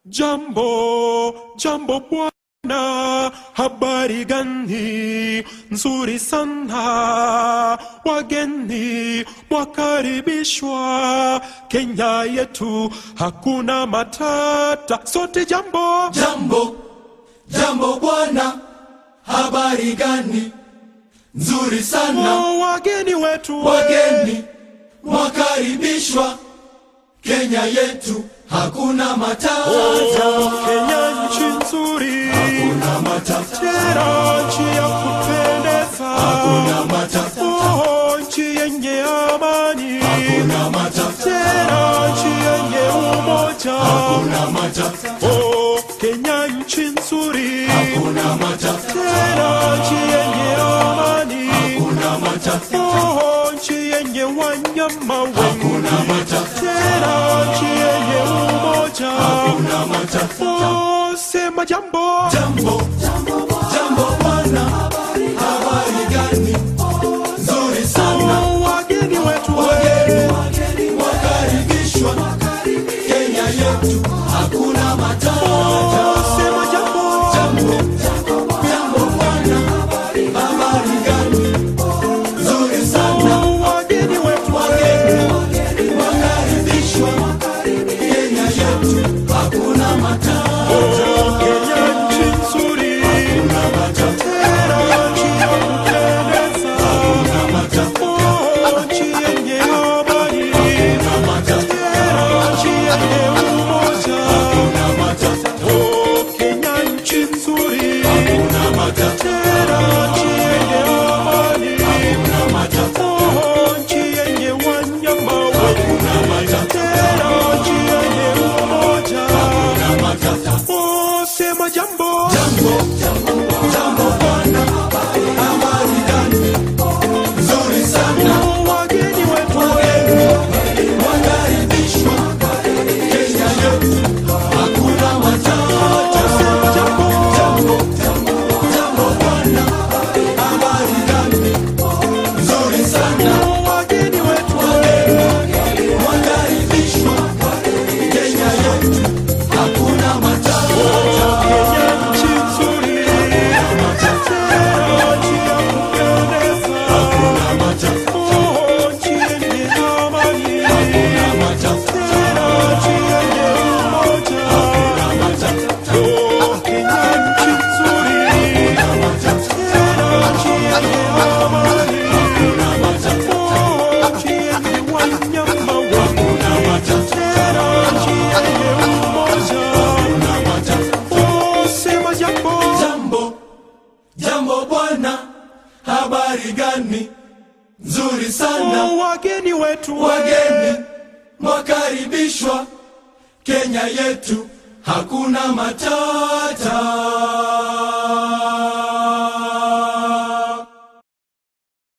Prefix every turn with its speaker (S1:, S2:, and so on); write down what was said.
S1: Jambo, jambo bwana, habari gani? Nzuri sana, wageni mwakaribishwa. Kenya yetu hakuna matata, sote jambo.
S2: Jambo, jambo bwana, habari gani? Nzuri sana,
S1: Oh, wageni wetu we.
S2: wageni mwakaribishwa. Kenya yetu hakuna matata,
S1: Kenya nchi nzuri,
S2: hakuna matata,
S1: tena nchi ya kupendeza,
S2: hakuna matata,
S1: oh, nchi yenye amani,
S2: hakuna matata,
S1: tena nchi yenye umoja.
S2: hakuna matata,
S1: Oh, Kenya nchi nzuri,
S2: hakuna matata,
S1: tena nchi yenye amani,
S2: hakuna matata,
S1: oh, nchi yenye wanyama wengi,
S2: hakuna matata,
S1: tena nchi yenye umoja.
S2: hakuna matata.
S1: Oh, sema jambo.
S2: Jambo, jambo bwana, habari gani? Nzuri sana,
S1: Oh, wageni wetu
S2: wageni wakaribishwa. Kenya yetu hakuna matata.
S1: Oh, sema jambo.
S2: Jambo, jambo bwana, habari gani? Nzuri sana,
S1: Oh, wageni wetu
S2: wageni wakaribishwa. Kenya yetu hakuna matata.
S1: Kenya nchi nzuri,
S2: Hakuna matata,
S1: tena nchi ya kupendeza.
S2: hakuna matata,
S1: Oh, nchi yenye amani,
S2: hakuna matata,
S1: tena nchi yenye umoja.
S2: hakuna matata,
S1: Oh, Kenya nchi nzuri,
S2: hakuna matata,
S1: tena nchi yenye amani.
S2: hakuna matata,
S1: Oh, nchi yenye wanyama wengi,
S2: hakuna matata,
S1: tena nchi yenye umoja.
S2: hakuna matata.
S1: Oh, sema jambo.
S2: Jambo, jambo bwana, habari gani? Nzuri sana,
S1: Oh, wageni wetu
S2: wageni wakaribishwa. Kenya yetu hakuna matata.
S1: sema jambo.
S2: Jambo, jambo bwana, habari gani? Nzuri sana,
S1: Oh, wageni wetu
S2: wageni wakaribishwa. Kenya yetu hakuna matata.
S1: Kenya nchi nzuri, tena nchi ya kupendeza.
S2: Hakuna matata,
S1: Oh, nchi yenye amani,
S2: hakuna matata,
S1: tena nchi yenye umoja.
S2: hakuna matata,
S1: Oh, Kenya nchi nzuri,
S2: hakuna matata.
S1: tena nchi yenye amani. Oh, nchi yenye wanyama wengi, tena nchi yenye umoja. Oh, sema jambo.
S2: Jambo, jambo bwana, habari gani? Nzuri sana,
S1: Oh, wageni wetu
S2: wageni mwakaribishwa. Kenya yetu hakuna matata.